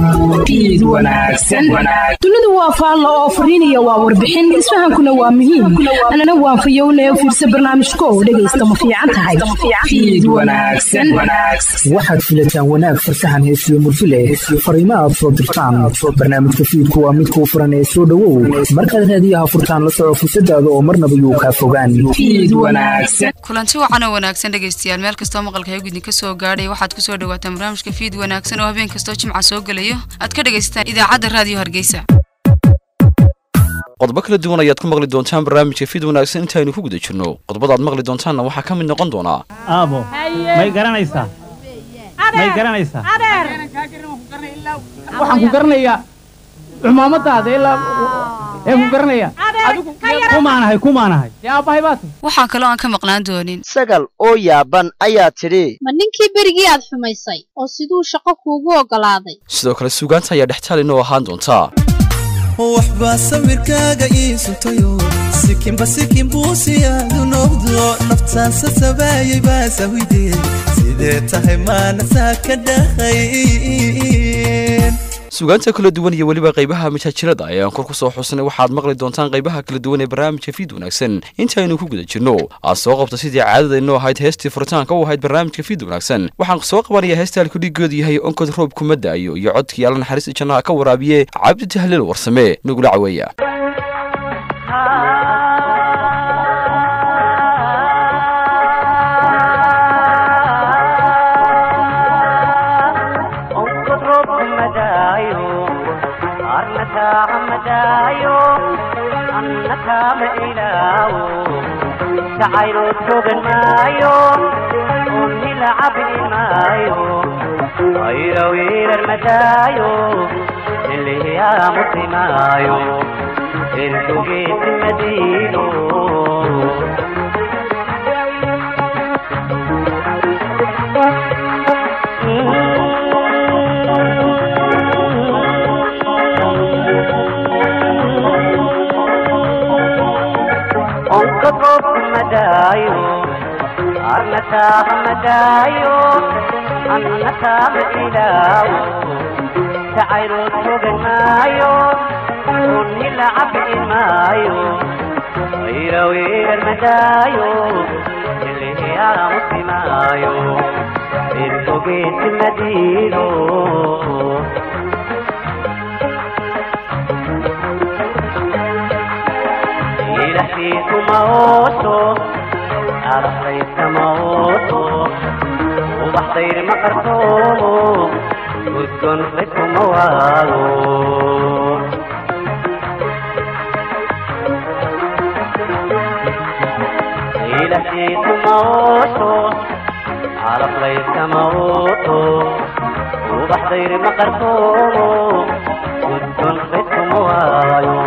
dunidu waa faallo oo fariinaya waa warbixin isfahankuna waa muhiim anana waan fayowne fiirsa barnaamijko dhegaysta ma fiican tahay waxaad filataan wanaag farsaxan heesiyo murtile fariimo aad soo dirtaan barnaamijka fiidku waa mid kuu furan ee soo dhowow markaad raadiyaha furtaan la soco fursadaada oo marnaba yuu kaa fogaan kulanti wacan oo wanaagsan dhegaystayaal meel kastoo maqalka haygu idinka soo gaadhay waxaad ku soo dhawaataan barnaamijka fiid wanaagsan oo habeen kastoo jimca soo gelayo aad ka dhegaysataan idaacadda raadiyo hargeysa qodobo kala duwan ayaad ku maqli doontaan barnaamijka fiid wanaagsan intaaynu ku guda jirno qodobadaad maqli doontaanna waxaa ka mid noqon doonaa aabo may garanaysaa may garanaysaa waxaan ku garanayaa cumaamadaada ilaa ee ku garanaya kumaanahay kumaanahay dee aabbahay baa tahy waxaa kaloo aan ka maqnaan doonin sagal oo yaaban ayaa tidhi ma ninkii berigii aad xumaysay oo siduu shaqo kuugu oggolaaday sidoo kale suugaanta ayaa dhextaal inoo ahaan doontaa waxbaa sawirkaaga ii suntayo sikinba sikin buusiyaadu noqdo naftaan sasabaayay baa sawidee sidee tahay maanasaa ka dhahayn suugaanta kala duwan iyo weliba qaybaha majaajilada ayaan kor ku soo xusnay waxaad maqli doontaan qaybaha kala duwan ee barnaamijka fiid wanaagsan intaaynu ku guda jirno aad soo qabta sidii caadada inoo ahayd heestii furitaanka u ahayd barnaamijka fiid wanaagsan waxaan soo qabanayaa heesta halkudhigeedu yahay onkod roob kuma da'ayo iyo codkii alla naxariista jannaha ka waraabiye cabdi tahliil warsame nagula caweeya jacaylood fogan maayo unnila cabbi maayo ayra wiirar madaayo nilihiyamusi maayo ergogeesi madiino madaayo arnataaba madaayo annataaba ilaawo jacaylood fogan maayo unnila cabbi maayo ayra wiirar madaayo ilihiyaamusi maayo irfogeesi madiino ilahkiisumahooso arsaysamaooso ubaxdayr ma qarsoomo udgon cidkuma waago ilahkiisumahooso calaflaysamaooso ubaxdayr ma qarsoomo udgon cidkuma waayo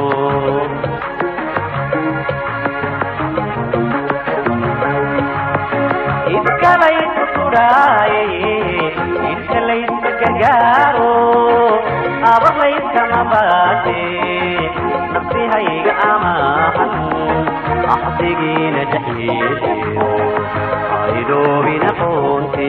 iskalaysu turaaye inta layska gargaaro abalayskama baate nafsihayga amaahan axdigiina dhexyeeshiyo aydoobina qoonte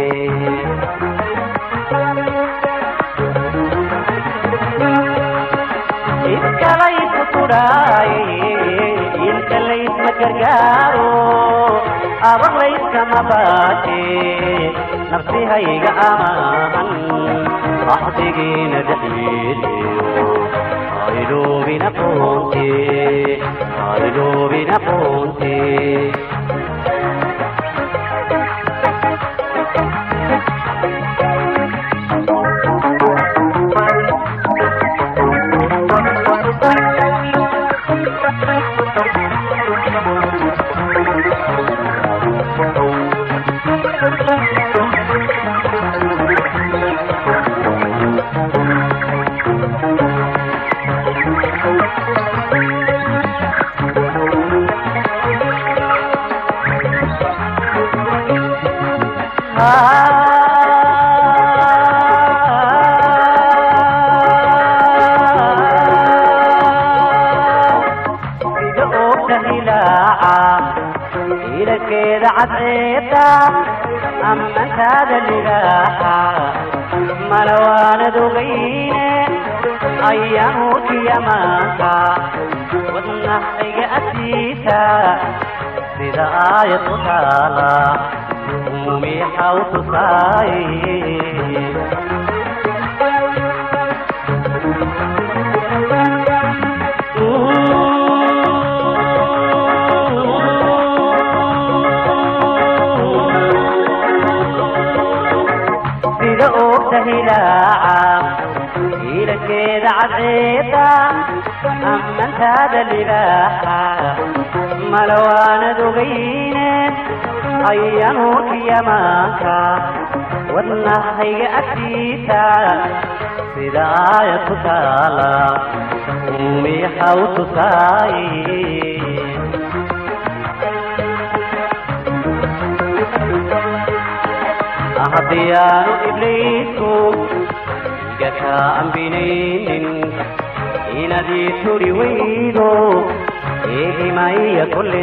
iskalaysu turaaye inta laysma gargaaro abalayskama baate nafsihayga amaahan axdigiina dhexyeeshiyo aydoobina qoonte aydoobina qoonte sida oogta hilaaca ilankeeda cadceeda ammantaada lidaaxa malawaanad ogayne ayaanurkiya maanka wadnahayga agtiisa sida aayad ku taala muumiyaxa u tusaay sida oogta hilaaca hiilankeeda cadceeda ammantaada libaaxa malawaanad ogayne ayanuurkiya maanka wadnahayga agtiisa sida aayad ku taala uumiyaxa u tusaay haddii aanu ibliisku iga kaa ambinaynin inadii turi weydo eegimaya kolle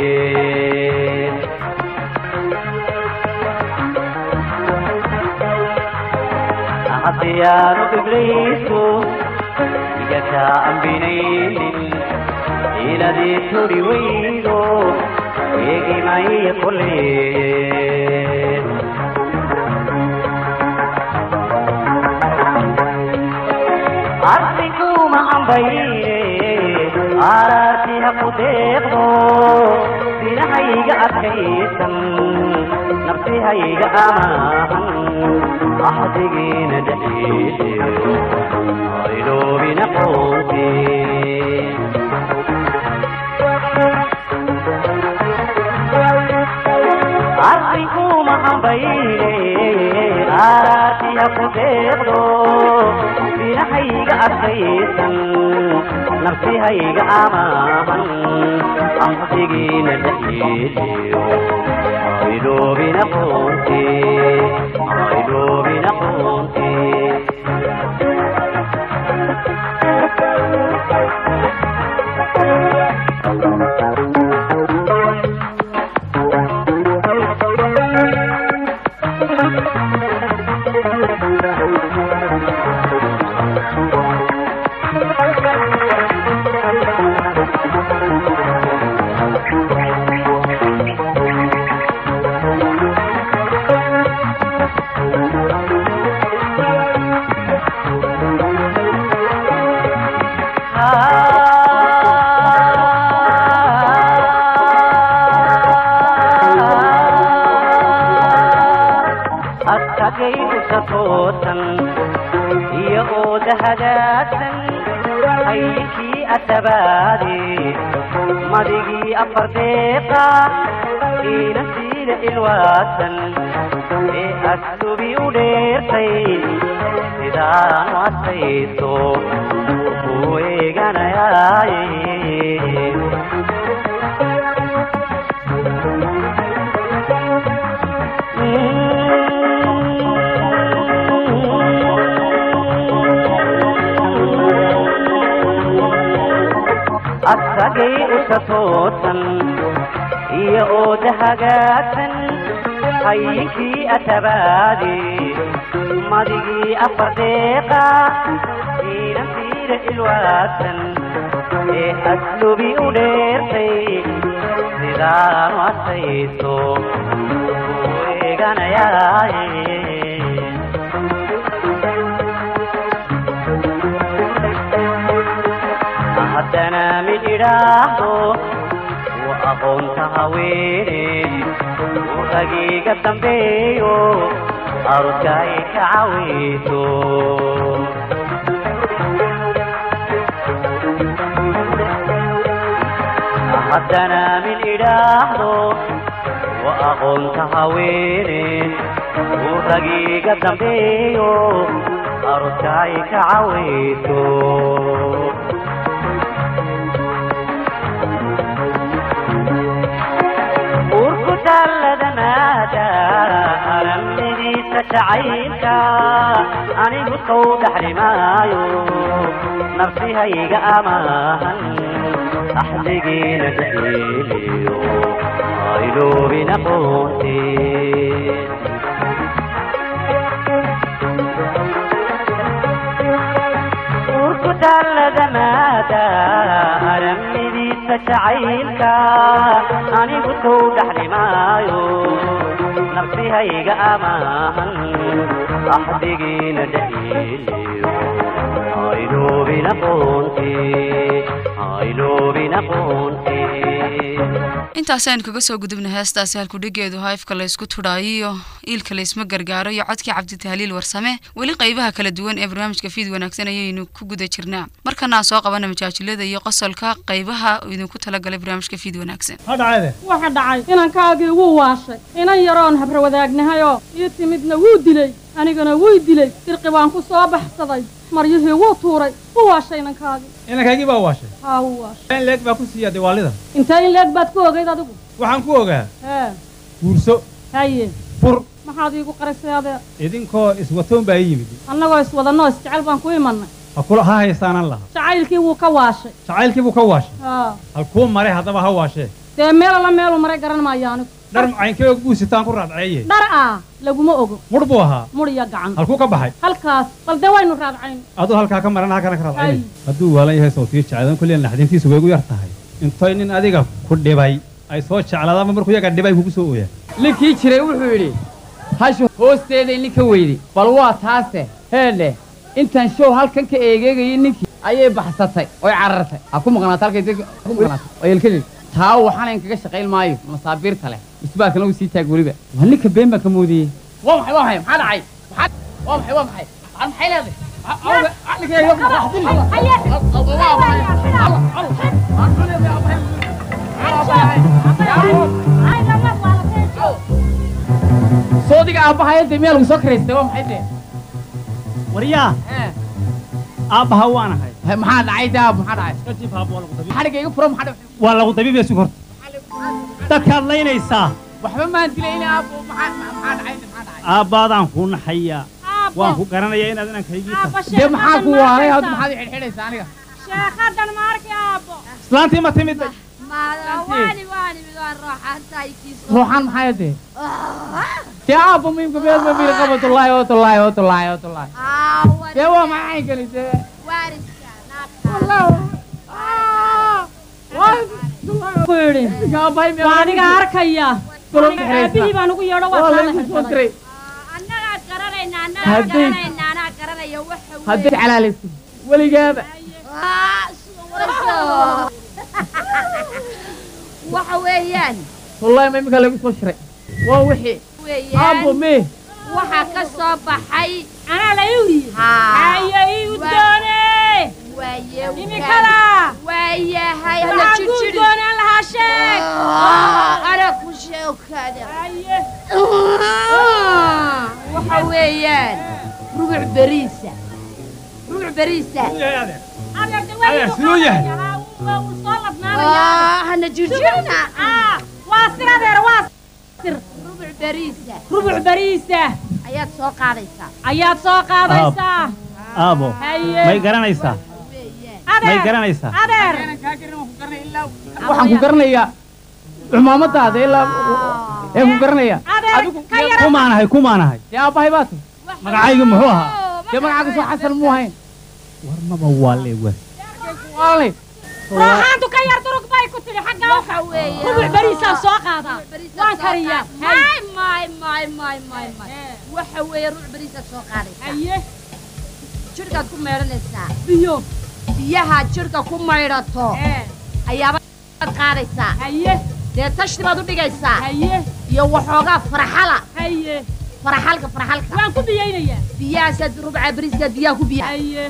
haddii aanu ibliisku iga kaa ambinaynin inadii turi weydo eegimaya kolle arsinkuma ambayne araarti ha ku deeqdo sinahayga adkaysan nafsihayga amaahan axdigiina dhaxiiseyo ayloobina qoonti arrinkuma ambayne araarti ha ku deeqdo sinahayga adkaysan nafsihayga amaahan axdigiina dhaxiiseyo ayloobina qoonti ayloobina qoonti adkagayusa toosan iyo ooda hagaagsan hayinkii atabaade madigii afar deeqa iina siida ilwaadsan ee aslubi u dheertay sidaanu adkayso ku eeganayaaye asagay usa toosan iyo ooda hagaagsan hayinkii atabaade madigii afar deeqa iina siida ilwaadsan ee aslubi u dheertay sidaanu adkayso ku eeganayaaye haddana mid idhaahdo wa aqoonta haweene u agiiga dambeeyo aruska ay ka cawayso haddana mid idhaahdo wa aqoonta haweene u agiiga dambeeyo aruska ay ka cawayso urku daalladanaada alamnidiisa jacaylka anigu sow dhaxlimaayo nafsihayga amaahan axdigiina jaxiiliyo ayloobina qoonte taalladanaada aramidiisa jacaylka anigu sow dhaxlimaayo nafsihayga amaahan axdigiina dhahiiliyo ayloobin aqoonti ayloobin aqoonti intaasi aynu kaga soo gudubna heestaasi halkudhigeedu haifka laysku tudhaayiyo iilka laysma gargaaro iyo codkii cabditahliil warsame weli qaybaha kala duwan ee barnaamijka fiid wanaagsan ayaynu ku guda jirnaa markana aan soo qabana majaajilada iyo qosolka qaybaha idinku talagalay barnaamijka fiid wanaagsan waxa dhacay inankaagii wuu waashay inan yaroon habra wadaagnahayo ii timidna wuu dilay anigana wuy dilay dirqi baan ku soo baxsaday maryihii wuu tuuray wuu waashay inankaagii inankaygii baa waashay haa wuu waashay in leeg baa ku siiyaa diwaalida intee in leeg baad ku ogayd adigu waxaan ku ogaa hee guurso haye fur maxaad iigu qarisay adeer idinkoo iswatoon baa ii yimid annagoo iswadannoo isjecel baan ku imannay ha kula ha haystaanan laha jacaylkii wuu ka waashay jacaylkii buu ka waashay haa halkuu maray haddaba ha waashee dee meel alla meeluu maray garan maayo anigu dhar macaynkeega guusitaan ku raadceeye dhar ah laguma ogo mudh buu ahaa mudh iyo gacan halkuu ka baxay halkaas bal dee waynu raadcayn aduu halkaa ka maran halkana ka Ay. raadcayne hadduu waalan yahay sawtiyo jecladan kulliya naxdintiisu way gu yar tahay intoy nin adiga ku dhibay ay soo jeclaadaanba markuu yaga dhibay kugu soo ooyaa ninkii jiray wuxuu yidhi hashu hoosteeday ninka weyday bal waa taase heedhe intaan show halkan ka eegeegayay ninkii ayay baxsatay oy carartay ha ku maqnaata halkay dadka ha ku maqnaata oo yelkadii taa waxaanayn kaga shaqayn maayo masaabiirta leh isbaalkana uu sii taag weliba waa ninka been baan ka moodiyey waa maxay waa maxay maxaa dhacay maxaa waa maxay waa maxay maxaa maxay leedahay soodiga aabbahay dee miyaa lagu soo karaystay waa maxay dee waryaa aabbaha waan ahay maxaa dhacay daab maxaa dhacay kadib aabbo waa lagu dabiib xadhigga iga furo maxaa dhacay waa lagu dabiibaya sug horta dadkaad laynaysaa waxba maan dilayna aabbo maxaa maxaa dhacay maxaa dhacay aabbaadaan kuu naxayaa waan ku garanayaa inaad inankaygii tahay dee maxaa ku waaray hadda maxaad i xidhxidhaysaa aniga sheekhadan ma arki aabbo islaantii ma timid ruuxaan maxay dee dee aabbo muhimka meel ma biiri qaba tullaahi oo tullaahi oo tullaahi oo tullaahi dee waa maxay kani dee ku yidhi waa aniga arkaya aniga aabihii baan ugu yeedho waa kaa la xirsaday hadday calaalayso weligaaba waxa weeyaan tullaahi ma iminka lagu soo shiray waa wixii aabbo weeyaan mee waxaa ka soo baxay anaa la iwriye haye iu doone waaye imikada waayahay waxaan kuu doonaan lahaa sheeg ana ku sheekada waxa weeyaan rubuc beriisa rubuc beriisa siduu yahay hana jirjirna waa sir adeer waa sir rubuc beriisa rubuc beriisa ayaad soo qaadaysaa ayaad soo qaadaysaa aabo haye may garanaysaa may adeer garanaysaa adeer waxaan ku garanayaa cumaamadaada ilaa ee ku garanaya adeer ka yara kumaanahay kumaanahay dee aabbahay baa tahay magacaygu muxuu ahaa dee magacaaga soo xasan muu hayn war maba waa leewa waalay rooxaantu ka yar durug bay ku tidhi xagga waxa weeye rubuc beriisaan soo qaadaa waan kariyaa may may may may may may waxa weeye rubuc beriisaad soo qaadaysaa haye jirhkaad ku meedhanaysaa biyo biyaha jirhka ku maydhato ee ayaabaad qaadaysaa haye dee tashti baad u dhigaysaa haye iyo waxoogaa farxala haye farxalka farxalka waan ku biyaynayaa biyahaasaad rubca beriiskaad biyaha ku biya haye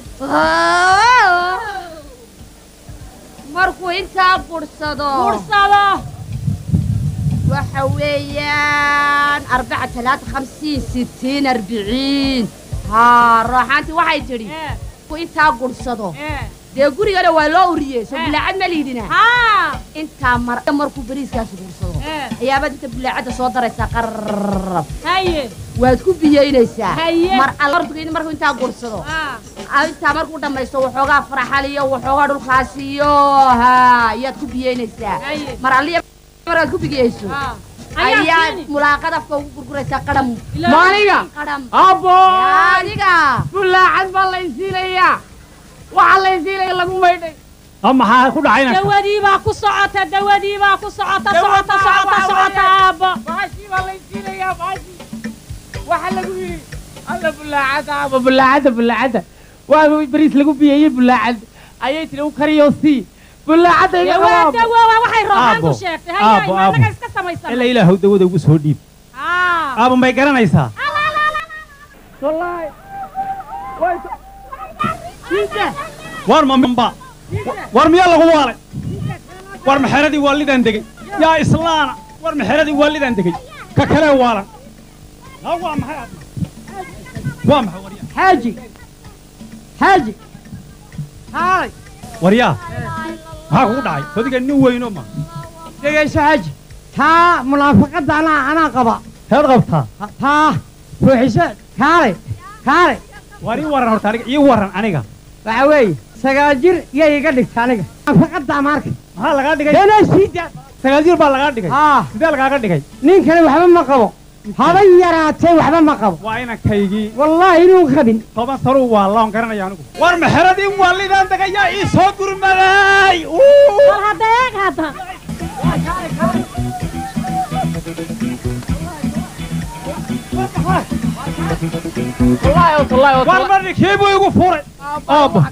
markuu intaa bursado bursado waxa weeyaan arbaca talaata khamsiin sittiin arbiciin haa rooxaantii waxay tidhi ee markuu intaa gursado ee dee gurigana waa loo uriyey soo bulaacad ma liidina haa intaa mar markuu beriiskaasi gursado ee ayaabaad inta bulaacadda soo daraysaa qarrab haye waad ku biyaynaysaa Haye. mar alortugayni markuu intaa gursado haa aa intaa markuu dhammaysto waxoogaa faraxal iyo waxoogaa dhulkaas iyo ha ayaad ku biyaynaysaa Haye. mar alliya maraad ku bigiyayso haa ayaad ayaa mulaaqad afka ugu gurguraysaa qadham maaniga qadham aabbo adiga bulaacad baa la isiinayaa waxaa laysiinaya lagu maydhay maxaa ku dhacayna dawadii baa ku socota dawadii baa ku socota socota socota socota aabbo baashii baa laysiinayaa baashii waxaa lagu yidhi alla bulaacada aaba bulaacada bulaacada waa bariis lagu biyeeyey bulaacad ayay tiri u kariyo sii bulaacada iga dawaa qabaabo dawaa waxay rooxaan ku Aabbo, sheegtay aabbo, hayaa aabbo. annaga iska samaysan ilaa ilaahow dawada ugu soo dhiib aa aaba may garanaysaa wallaahi war mamba war miyaa lagu waalay war maxeradii waalidaan degey yaa islaana war maxeradii waalidaan degey ka kalee waalan Ha, waa maxay aad waa maxay waryaa xaaji xaaji haalay waryaa maxaa kugu dhacay sodiga nin weyno ma dhegayso xaaji taa munaafaqadda anaa anaa qaba heed qabtaa Ha- taa ruuxiso kaalay kaalay war ii waran horta aniga ii waran aniga waxa weeye sagaal jir yay iga dhigta aniga munaafaqadda marka maxaa lagaa dhigay deenaa sii daa sagaal jir baa lagaa dhigay haa sidee lagaaga dhigay ninkani waxba ma qabo haba yaraatee waxba ma qabo waa inankaygii wallaahi inuu qabin toban sanuu waa loon garanaya anigu war maxeradii waalidaan degay yaa ii soo gurmaday bal hadda eeg hadda war marnikii buu igu furay aabbo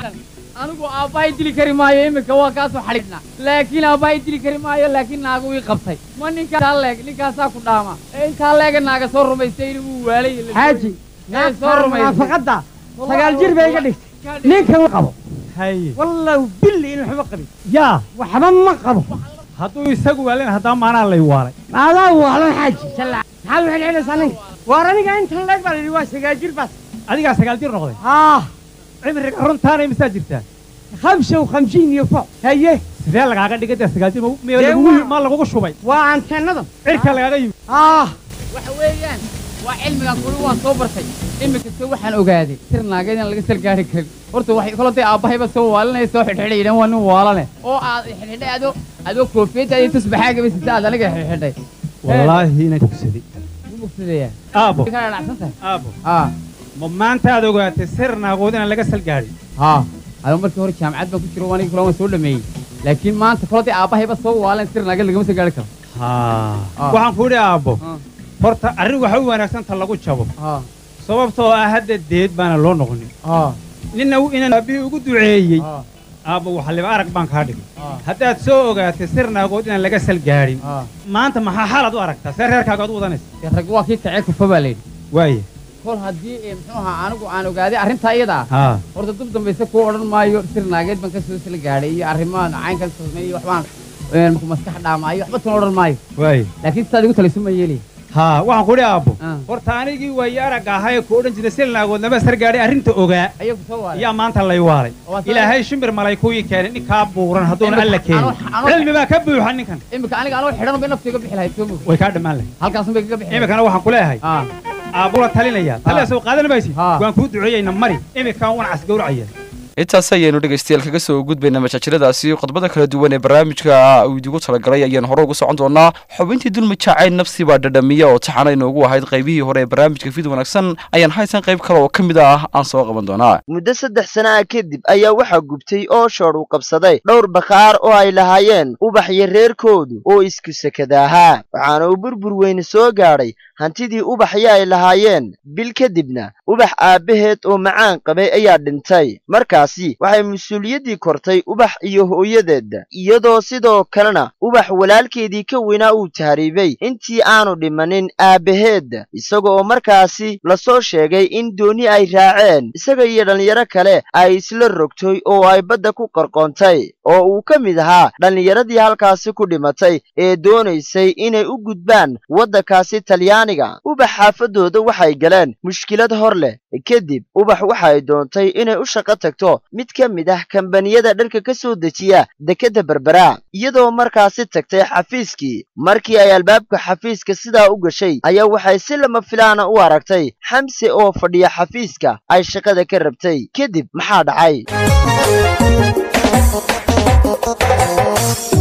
anigu aabbahay dili kari maayo iminka waa kaasoo xadhiidhnaa laakiin aabbahay dili kari maayo laakiin naagu ii qabtay ma ninkaa leeg ninkaasaa ku dhaama ee intaa leega naaga soo rumaystay inuu waalay xaaji ee soo rumaysay sagaal jir bay iga dhigtay ninkan u qabo haye wallahu billi inuu waxba qabin yaa waxba ma qabo hadduu isagu waalin haddaba maanaa lay waalay maadaa waalan xaaji shalla maxaad u xidhxidhaysaa ninka waar aniga intan leeg baa la yidhi waa sagaal jir baas adigaa sagaal jir noqday haa cimriga runtaana imisaa jirtaa khamsa khamsiin iyo fo haye sidee lagaaga dhigay dee sagaal jir ma- Dee ma lagugu- waa- ma lagugu shubay waa anteenada cirka lagaaga yimid ah waxa weeyaan waa cilmigan kuli waan soo bartay iminkasta waxaan ogaaday sir naageed in laga salgaari karin horta waxay kolotay aabbahayba soo waalinaya soo xidhxidhayeen waa nin waalane oo aad xidhxidhay adoo adoo koofiyadda iyo tusbaxaagaba sita aad aniga xidhxidhay wallaahi inaan tugsaday u mugsadeeyaa aabbo kana dhacsan tahay aabbo haa ma maanta aad ogaatay sir naagood inaan laga salgaadhin haa adoo markii hore jaamacad baan ku jiro aniga kula waan soo dhameeyey laakiin maanta kolotay aabbahayba soo waalan sir naageed lagama salgaari karo haa Ah. waxaan ku idhi aabbo Ah. horta arrin waxa u wanaagsan ta lagu jabo haa sababtoo ah hadda deed baana loo noqonin haa ninna inaan aabbihii ugu duceeyey haa aabbo waxaliba arag baan kaa dhigay haa haddaad soo ogaatay sir naagood inaan laga salgaadhin haa maanta maxaa xaalaad u aragtaa see reerkaaga ad u wadanaysa dee rag waa kii kacee kufa baa layidhi waaye kol haddii ee muxuu ahaa anigu aan ogaaday arrintaa iyada ah haa horta dub dambayse kuu odhan maayo sir naageed baan ka soo sila gaadhay iyo arrimahan caynkan sameeyey waxbaan een, markuu maskax dhaamaayo waxba tuna odhan maayo waaye laakiin sidaad igu talayso ma yeelaya haa waxaan ku idhi aabbo Ah. horta anigii waaye aragga ahaa ee ku odhan jiray sir naagood lama sargaadhay arrinta ogaa ayagu soo waaray yaa maanta lay waalay Waa soo- ilaahay shimbir malay kuwii keenay ninkaa buuran hadduuna Imika- alla keenin anoo- anoo- cilmi baa ka buuxa ninkan iminka aniga anoo xidhan bay naftiga bixi lahayd soo mog way kaa dhammaan lahay halkaasun bay kaga bixi lahayd imikana waxaan ku leeyahay haa aabbula talinaya taliya soo qaadan maysid Ah. waan kuu duceeyeyna mari imikaan wan casgowracaya intaas ayaynu dhegaystayaal kaga soo gudbayna majaajiladaasi qodobada kala duwan ee barnaamijka uu idigu talagalay ayaan hore ugu socon doonaa xubintii dulmi jacayl nafsi baa dhadhamiya oo taxana inoogu ahayd qaybihii hore ee barnaamijka fid wanaagsan ayaan haysan qayb kale oo ka mid ah aan soo qaban doonaa muddo saddex sana ah kadib ayaa waxaa gubtay oo shoodh u qabsaday dhowr bakhaar oo ay lahaayeen ubax iyo reerkoodu oo isku sekada ahaa waxaana uu burbur weyne soo gaadhay hantidii ubaxyo ay lahaayeen bil kadibna ubax aabbaheed oo macaan qabay ayaa dhintay markaasi waxay mas-uuliyaddii kortay ubax iyo hooyadeedda iyadoo sidoo kalena ubax walaalkeedii ka weynaa uu tahriibay intii aanu dhimanin aabbaheedda isaga oo markaasi lasoo sheegay in dooni ay raaceen isaga iyo dhallinyaro kale ay isla rogtay oo ay badda ku qarqoontay oo uu ka mid ahaa dhallinyaradii halkaasi ku dhimatay ee doonaysay inay u gudbaan waddankaasi talyaaniga ubax xaafaddooda waxay galeen mushkilad hor leh kadib ubax waxay doontay inay u shaqo tagto mid ka mid ah kambaniyada dharka ka soo dejiya dekedda berbera iyadoo markaasi tagtay xafiiskii markii ay albaabka xafiiska sidaa u gashay ayaa waxay si lama filaana u aragtay xamse oo fadhiya xafiiska ay shaqada ka rabtay kadib maxaa dhacay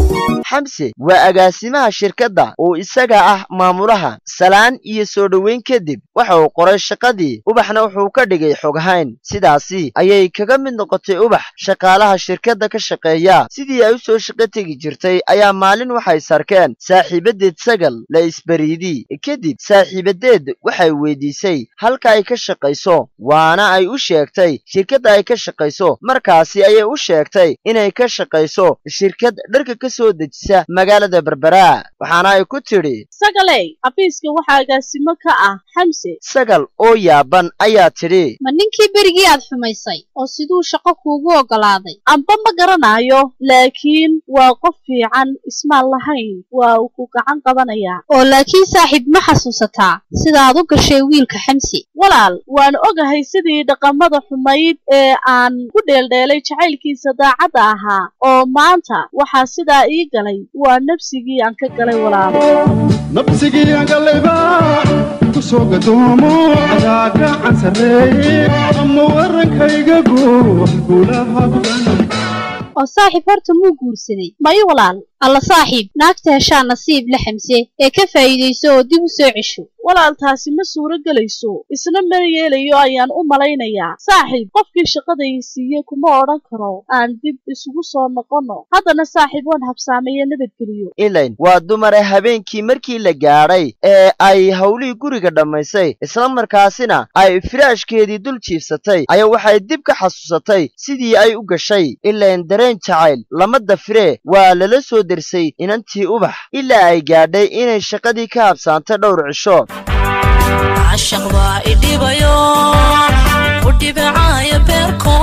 xamse waa agaasimaha shirkadda oo isaga ah maamulaha salaan iyo soo dhoweyn kadib waxa uu qoray shaqadii ubaxna wuxuu ka dhigay xoghayn sidaasi ayay kaga mid noqotay ubax shaqaalaha shirkadda ka shaqeeya sidii ay u soo shaqo tegi jirtay ayaa maalin waxay sarkeen saaxiibadeed sagal la isbariidi kadib saaxiibadeed waxay weydiisay halka ay ka shaqayso waana ay u sheegtay shirkadda ay ka shaqayso markaasi ayay u sheegtay inay ka shaqayso shirkad dharka ka soo dejisa magaalada berbera waxaana ay ku tidhi sagaley xafiiska waxaa agaasimo ka ah xamse sagal oo yaaban ayaa tidhi ma ninkii berigii aad xumaysay oo siduu shaqo kuugu oggolaaday amba ma garanayo laakiin waa qof fiican ismaan lahayn waa uu ku gacan qabanayaa oo laakiin saaxiib ma xasuusataa sidaad u gashay wiilka xamse walaal waan ogahay sidii dhaqamada xumayd ee aan ku dheeldheelay jacaylkiisa daacadda ahaa oo maanta waxaa sidaa ii galay waa nabsigii aan ka galay walaal nabsigii aan galayba ku soo gadoomo adaa gacan sarreeye ama warankayga guux gulaha budan oo saaxiib horta muu guursaday may walaal alla saaxiib naagta heshaa nasiib la xamse ee ka faa'iidayso oo dib u soo cesho walaal taasi ma suuro gelayso isna mar yeelayo ayaan u malaynayaa saaxiib qofkii shaqadai siiye kuma odhan karo aan dib isugu soo noqonno haddana saaxiib waan habsaamaye nabadgeliyo ilayn waa dumare habeenkii markii la gaadhay ee ay howlihii guriga dhammaysay isla markaasina ay firaashkeedii dul jiifsatay ayaa waxay dib ka xasuusatay sidii ay u gashay ilayn dareen jacayl lama dafiree waa lala soo dersay inantii ubax ilaa ay gaadhay inay shaqadii ka habsaantay dhowr cisho cashaq baa idhibayo ku dhibicaayo beerko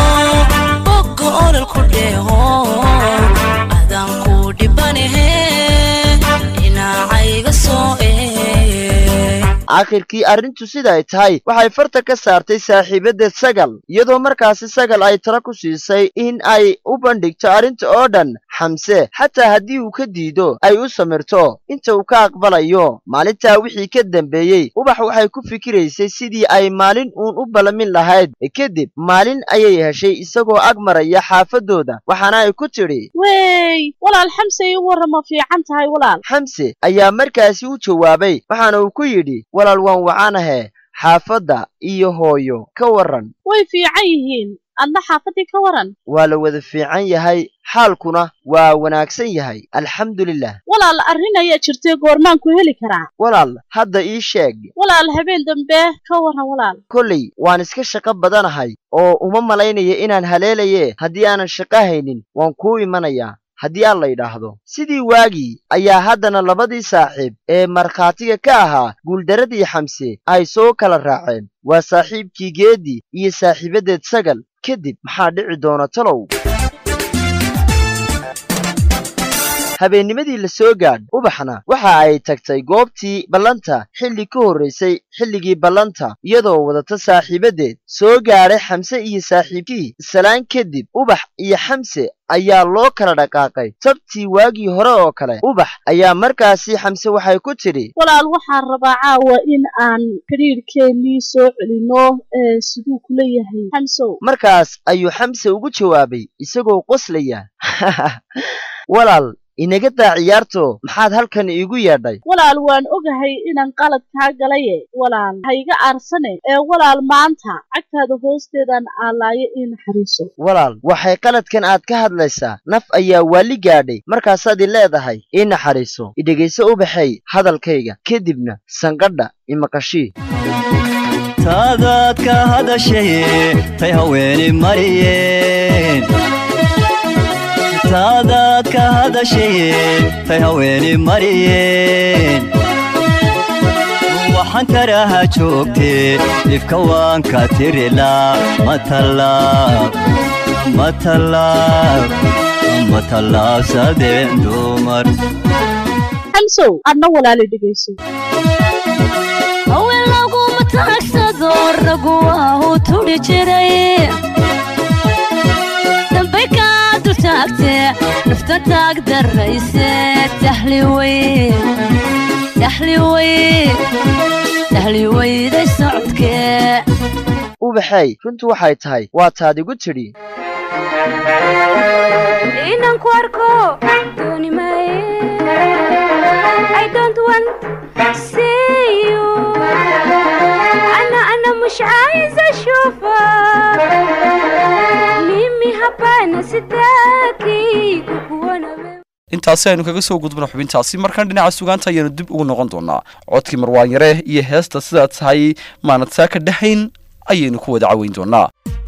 bogga olol ku dheeho adaan ku dhibanahe dhinacayga soo ee aakhirkii arrintu siday tahay waxay farta ka saartay saaxiibadeed sagal iyadoo markaasi sagal ay tala ku siisay in ay u bandhigto arrinta oo dhan xamse xataa haddii uu ka diido ay u samirto inta uu ka aqbalayo maalintaa wixii ka dambeeyey ubax waxay ku fikiraysay sidii ay maalin uun u ballamin lahayd kadib maalin ayay heshay isagoo ag maraya xaafadooda waxaana ay ku tidhi wey walaal xamse ii warrama fiican tahay walaal xamse ayaa markaasi u jawaabay waxaana uu ku yidhi walaal waan wacanahe xaafadda iyo hooyo ka warran way fiican yihiin adna xaafaddii ka waran waa la wada fiican yahay xaalkuna waa wanaagsan yahay alxamdulilah walaal arrin ayaa jirtay goormaan ku heli karaa walaal hadda ii sheeg walaal habeen dambe ka warran walaal kolley waan iska shaqo badanahay oo uma malaynaya inaan haleelaye haddii aanan shaqo haynin waan kuu imanayaa haddii aan la yidhaahdo sidii waagii ayaa haddana labadii saaxiib ee markhaatiga ka ahaa guuldaradii xamse ay soo kala raaceen waa saaxiibkii geeddi iyo saaxiibadeed sagal kadib maxaa dhici doona talow habeennimadii la soo gaadh ubaxna waxa ay tagtay goobtii ballanta xilli ka horraysay xilligii ballanta iyadoo wadata saaxiibadeed soo gaadhay xamse iyo saaxiibkii salaan kadib ubax iyo xamse ayaa loo kala dhaqaaqay tabtii waagii hore oo kale ubax ayaa markaasi xamse waxay ku tidhi walaal waxaan rabaa caawa in aan xidhiirhkeennii soo celinno ee siduu kula yahay xamsow markaas ayuu xamse ugu jawaabay isagoo qoslaya walaal inaga daa ciyaarto maxaad halkan iigu yeedhay walaal waan ogahay inaan qalad kaa galaye walaal ha iga aarsane ee walaal maanta cagtaada hoosteedaan aalaayo ii naxariiso walaal waxay qaladkan aad ka hadlaysaa naf ayaa waali gaadhay markaasaad i leedahay ii naxariiso idhegayso ubaxay hadalkayga kadibna sanqadha imaqashii taadaad ka hadashaye tay haweeni mariyeen taadaad ka hadashaye tay haweeni mariyeen waxaan taraha joogtee dhibka waan ka tirilaa matalaab matalaab matalaabsadeen dumar xamsow adna walaali dhegayso haween laguma taagsado ragu waahu tudhi jiray dambay kaa dultaagte nafta taag darayse tahli weyn tahli weyn tahli weyday socodkee ubaxay runtu waxay tahay waa taad igu tidhi inaan ku arko dooni maayo intaasi aynu kaga soo gudbno xubintaasi markaan dhinaca sugaanta ayaanu dib ugu noqon doonaa codkii marwaan yare iyo heesta sidaa tahay maanad saa ka dhahayn ayaynu ku wada caweyn doonaa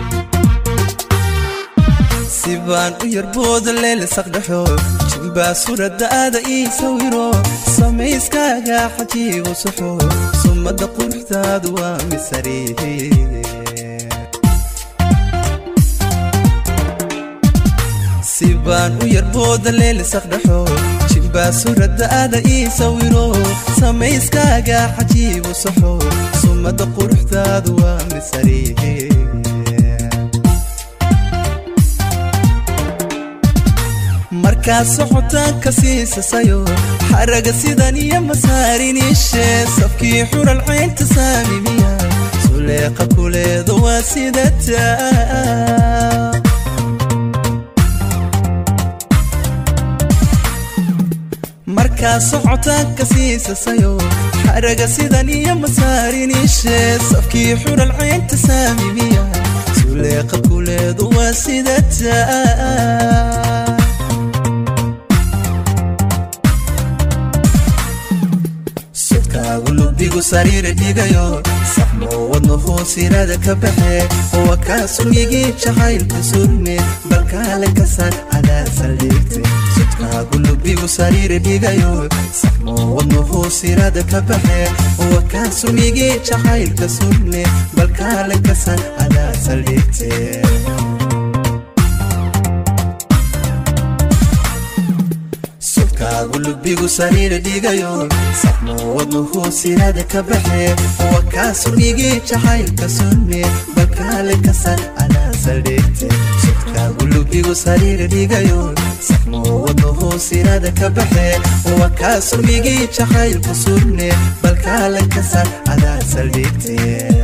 si baan u yarbooda leelisaqdhexo jimbaa suuraddaada ii sawiro samayskaaga xajiibu saxo sumadda quruxdaadu waa misariihe si baan u yarbooda leelisaqdhexo jimbaa suuraddaada ii sawiro samayskaaga xajiibu saxo sumadda quruxdaadu waa misariihe markaad socotaanka siisasayo xaraga sidan iyo masaariniishe safkii xural caynta saamimiya suleeqa kuleedo waa sidataa markaad socotaanka siisasayo xaraga sidan iyo masaariniishe safkii xural caynta saamimiya suleeqa kuleedo waa sidataa lubigu sariira dhigayo saxmo wadno hoosirada ka baxe wa kaa sumigii jacaylka surme balkaale kasar adaa saldhigte sudkaagu lubigu sariira dhigayo saxmo wadno hoosirada ka baxe wa kaa sumigii jacaylka surme balkaale kasar adaa saldhigte kaagu lubigu sariira dhigayo saxmo wadno hoosirada ka baxe wa kaa sumigii jacaylka sunme balkaale kasar adaa saldhigte sudkaagu lubigu sariira dhigayo saxmo wadno hoosirada ka baxe wa kaa sumigii jacaylka sunne balkaale kasar adaa saldhigte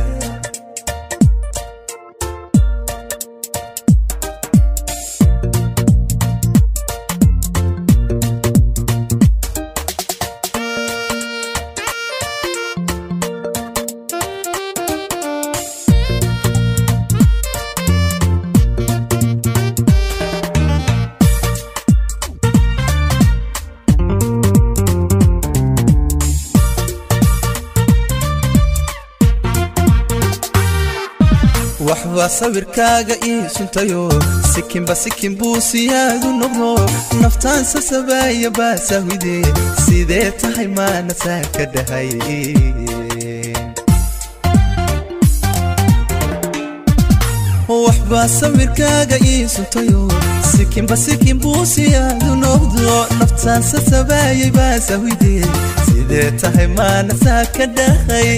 waxbaa sawirkaaga ii suntayo sikinba sikin buu siyaadu noqdo naftaan sasabaaya baasahwide sidee tahay maana saa ka dhahay waxbaa sawirkaaga ii suntayo sikinba sikin buu siyaadu noqdo naftaan sasabaayay baasahwide sidee tahay maana saa ka dhahay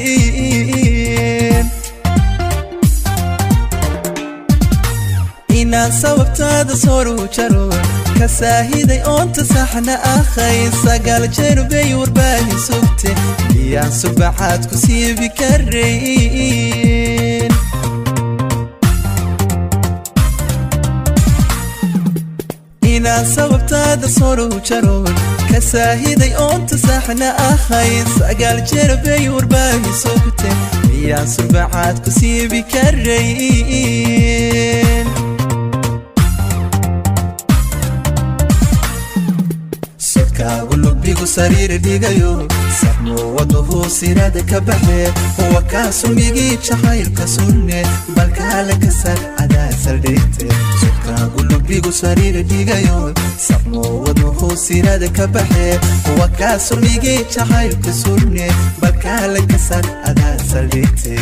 inaan sababtaada soru jaro ka saahiday oonta saxna akhay sagaal jeer bay warbaahin sugte miyaan subaxaad ku siibi karayn inaan sababtaada soru jaro ka saahiday oonta saxna akhay sagaal jeer bay warbaahin sugte miyaan subaxaad ku siibi karayn kaagu lubigu sariira dhigayo saxmo wadno hoosirada ka baxe wa kaa sumigii jacaylka sunne balkaale kasar adaa saldhigte sudkaagu lubigu sariira dhigayo saxmo wadno hoosirada ka baxe wa kaa sumigii jacaylka sunne balkaale kasar adaa saldhigte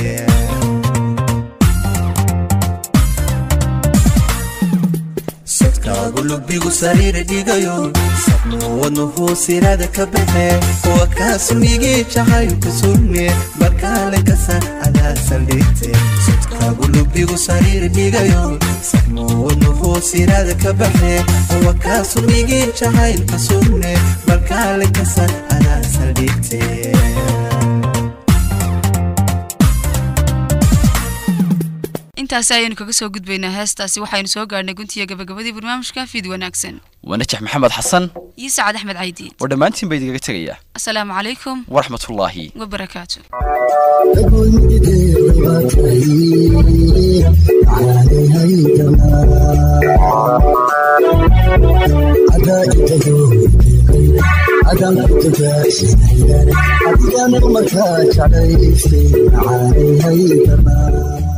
kaagu lubigu sariira dhigayo saxmo wadno hoosirada ka baxe wa kaa sumigii jacaylka surme balkaale kasar adaa saldhigte sudkaagu lubigu sariira dhigayo saxmo wadno hoosirada ka baxe wa kaa sumigii jacaylka surme balkaale kasar adaa saldhigte intaasi ayaynu kaga soo gudbaynaa heestaasi waxaynu soo gaadhnay guntiga gabagabadii barnaamijka fiid wanaagsan waa najax maxamed xasan iyo sacad axmed caydiid oo dhammaantiin ba idinkaga tegayaa asalaamu calaykum waraxmatullaahi wabarakaatu ada markaan kugaarsiinayaan adigaan markaa jeclaystay macaanay haydanaa